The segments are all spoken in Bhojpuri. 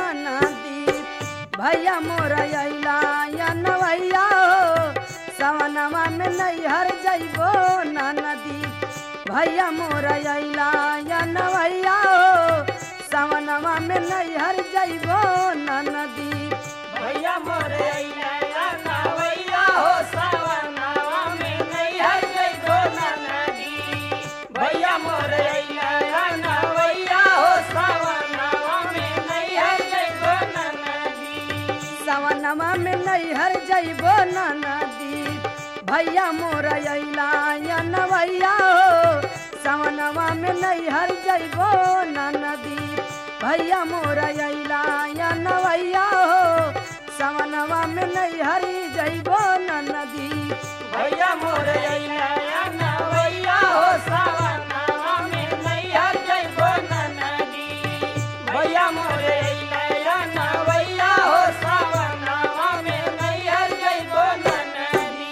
नदी भैया मोर अइला या नवैया हो सवनवा में नैहर जइबो ना नदी भैया मोर अइला या नवैया हो सवनवा में नैहर जइबो ना नदी भैया मोरे अइला नवैया हो सवनवा में नैहर जइबो ना नदी भैया मोरे अइला नवैया हो सवनवा में नैहर जइबो ना नदी सवनवा में नैहर जइबो ना नदी भैया मोर अइला या नवैया हो सवनवा में नैहर जइबो ना नदी भैया मोर अइला या नवैया हो सवनवा में नैहर जइबो ना नदी भैया मोरे अइला नवैया हो सवनवा में नैहर जइबो ना नदी भैया मोरे अइला नवैया हो सवनवा में नैहर जइबो ना नदी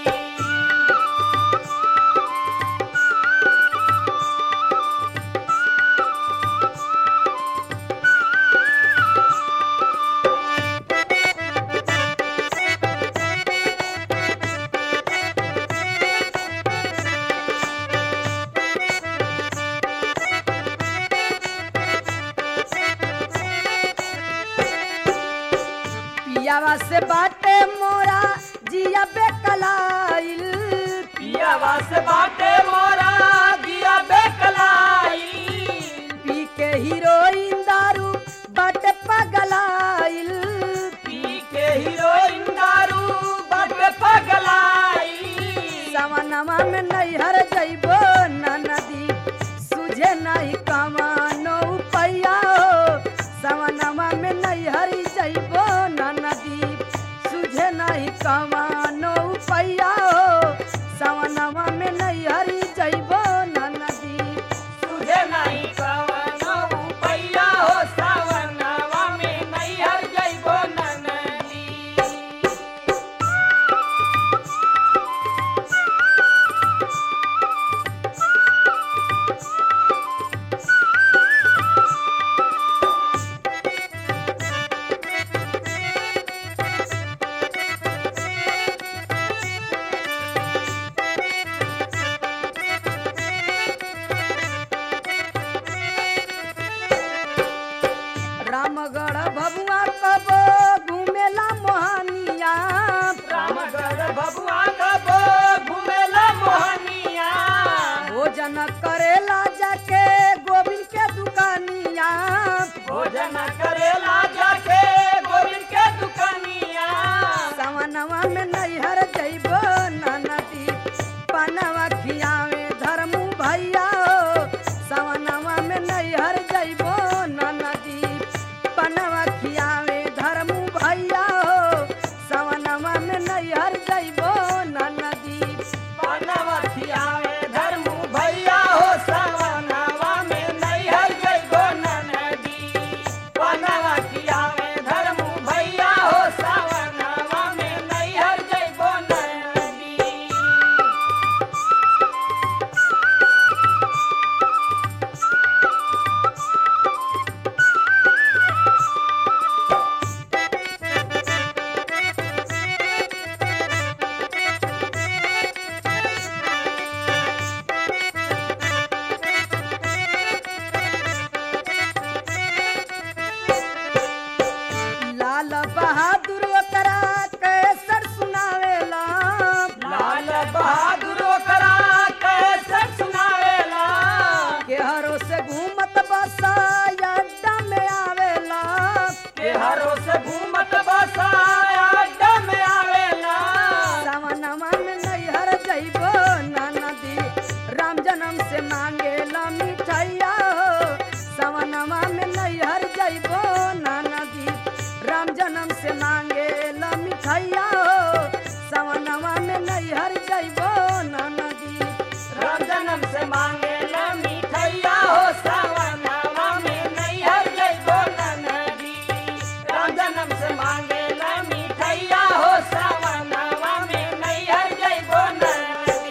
पियावा से बाटे मोरा जिया बेकलाइल पियावा से बाटे मोरा दिया बेकलाई पी के हीरोइन दारू बाटे पगलाइल पी के हीरोइन दारू बट पगलाई सवनवा में नैहर जइबो ना नदी सुझे नहीं कमानो पैया हो सवनवा में नैहर जइबो ना नदी सुझे नहीं कमानो पैया हो सवनवा में नैहर जइबो ना नदी तुझे नहीं कवनो पैया हो सवनवा में नैहर जइबो ननदी रामगढ़ भगवा कबो घूमेला मोहनिया रामगढ़ भगवा कबो घुमेला मोहनिया भोजन करेला जाके गोविंद के दुकानिया भोजन करेला जाके गोविंद के दुकानिया सवनवा में नैहर जइबो ना नदी पनवा खियावे धर्मू भैया हो सवनवा में नैहर जइबो ना नदी पनवा खियावे धर्मू भैया हो सवनवा में नैहर जइबो ना नदी पनवथिया में धर्मू भैया हो सवनवा में नैहर जइबो ननदी पनवथिया में धर्मू भैया हो सवनवा में नैहर जइबो ननदी लाल बहादुर ओकरा कैसर सुनावेला लाल बहादुर ओकरा कैसे सुनावेला केहरो से घूमत बसा अड्डा में आवेला के हरो से घूमत बसाया अड्डा में आवेला सवनवा में नैहर जइबो ना नदी राम जन्म से मांगेला मिठाइया हो सवनवा में नैहर जइबो ना नदी राम जन्म से मांगेला मिठाइया हो सवनवा में नैहर जइबो ना नदी राम जन्म से मांगे ला मिठैया हो सवनवा में नैहर जइबो ननदी राम जन्म से मांगे ला मिठैया हो सवनवा में नैहर जइबो ननदी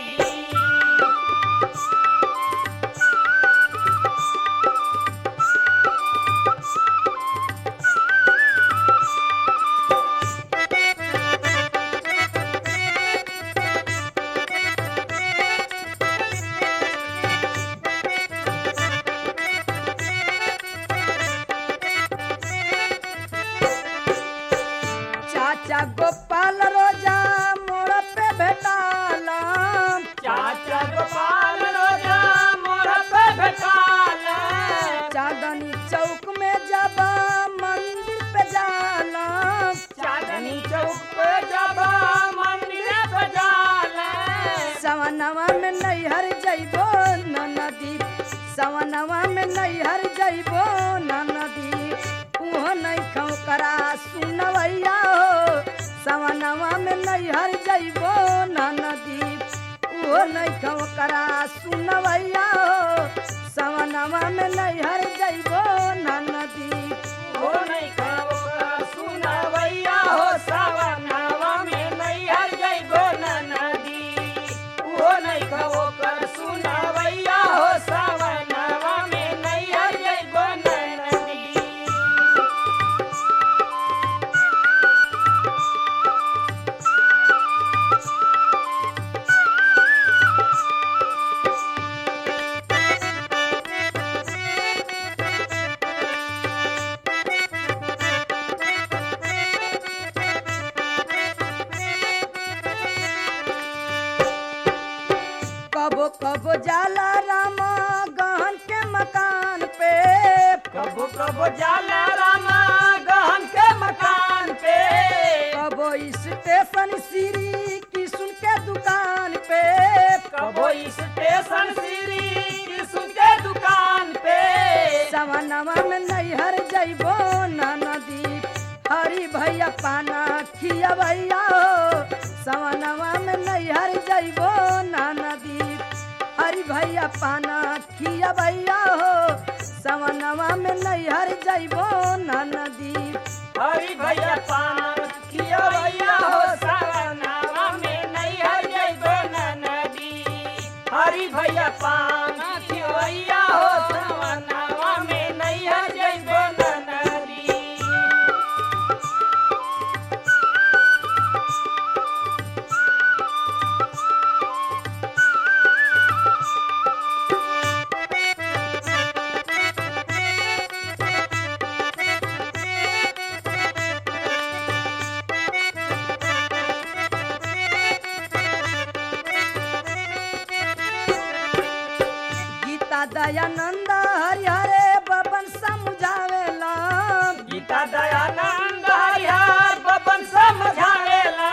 चाचा गोपाल रोजा मोड़ पे भेटाला चाचा गोपाल रोजा मोर पे भेटाला चांदनी चौक में जब मंदिर पे जाला चांदनी चौक पे जब मंदिर पे जाला सवनवा में नैहर जइबो नदी सवनवा में नैहर जइबो नदी उहो नहीं खौ करा सुनवैया हो सवनवा में नैहर जइबो नदी उहो नहीं खौ करा सुनवैया हो सवनवा में नैहर जइबो नदी हो नहीं खाओ सुनवैया हो सवनावा में नैहर जइबो नदी हो नहीं खाओ कर सुनवैया हो सवनावा में नैहर जइबो नदी कबो कबो जाला रामा गहन के मकान पे कबो कबो जाला रामा गहन के मकान पे कबो स्टेशन श्री किशुन के दुकान पे कबो स्टेशन श्री कृष्ण के दुकान पे सवनवा में नैहर जइबो नदी हरी भैया पाना खिया भैया हो सवनवा में नैहर जइबो नदी हरी भैया पाना खिया भैया हो सवनवा में नैहर जइबो नदी हरी भैया पान खिया भैया हो सवनावा में नैहर जइबो नदी हरी भैया पान खिया भैया हो सवनावा में नैहर जइबो नदी गीता दयानंद हरि हरे बबन समझावेला गीता दयानंद हरिहर बबन समझावेला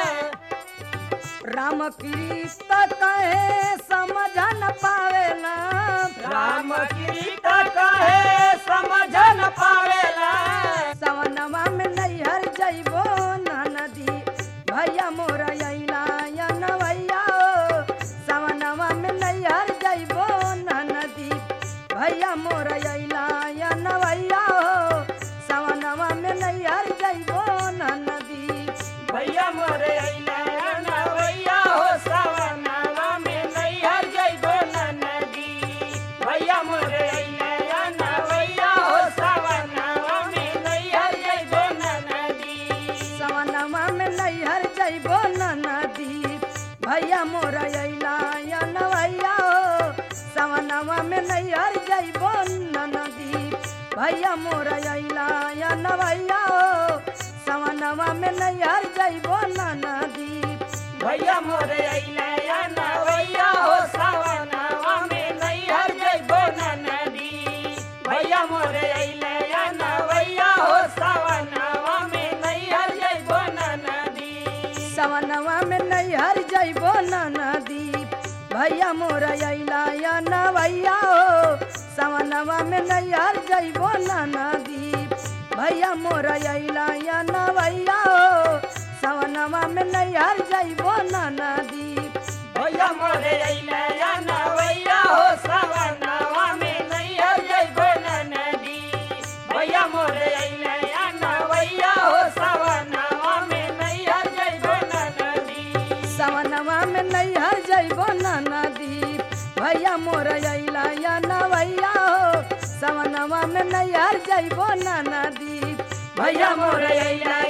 राम कृष्ण कहे समझ न पावेला राम गीत कहे समझ न पावेला सवनवा में नैहर जइबो नदी भैया मोर अइला या नवैया हो सवनवा में नैहर जइबो नदी भैया मोर अइला या नवैया हो सवनवा में नैहर जइबो नदी भैया मोरे अइला नवैया हो सवनावा में नैहर जइबो नदी भैया मोरे अइला नवैया हो सवनावा में नैहर जइबो नदी सवनवा में नैहर जइबो नदी भैया मोर अइला या नवैया हो सवनवा में नैहर जइबो नदी भैया मोर अइला या नवैया हो सवनवा में नैहर जइबो नदी भैया मोरे अइला नवैया हो सवनावा में नैहर जइबो नदी भैया मोरे अइला नवैया हो सवनावा में नैहर जइबो नदी सवनवा में नैहर जइबो नदी भैया मोर अइला या नवैया हो सवनवा में नैहर जइबो नदी भैया मोर अइला या नवैया हो सवनवा में नैहर जइबो नदी भैया मोरे अइला नवैया हो सवनावा में नैहर जइबो नदी भैया मोरे अइला नवैया हो सवनावा में नैहर जइबो नदी सवनवा में नैहर जइबो नदी भैया मोर अइला या नवैया हो सवनवा में नैहर जइबो नदी भैया मोरे अइला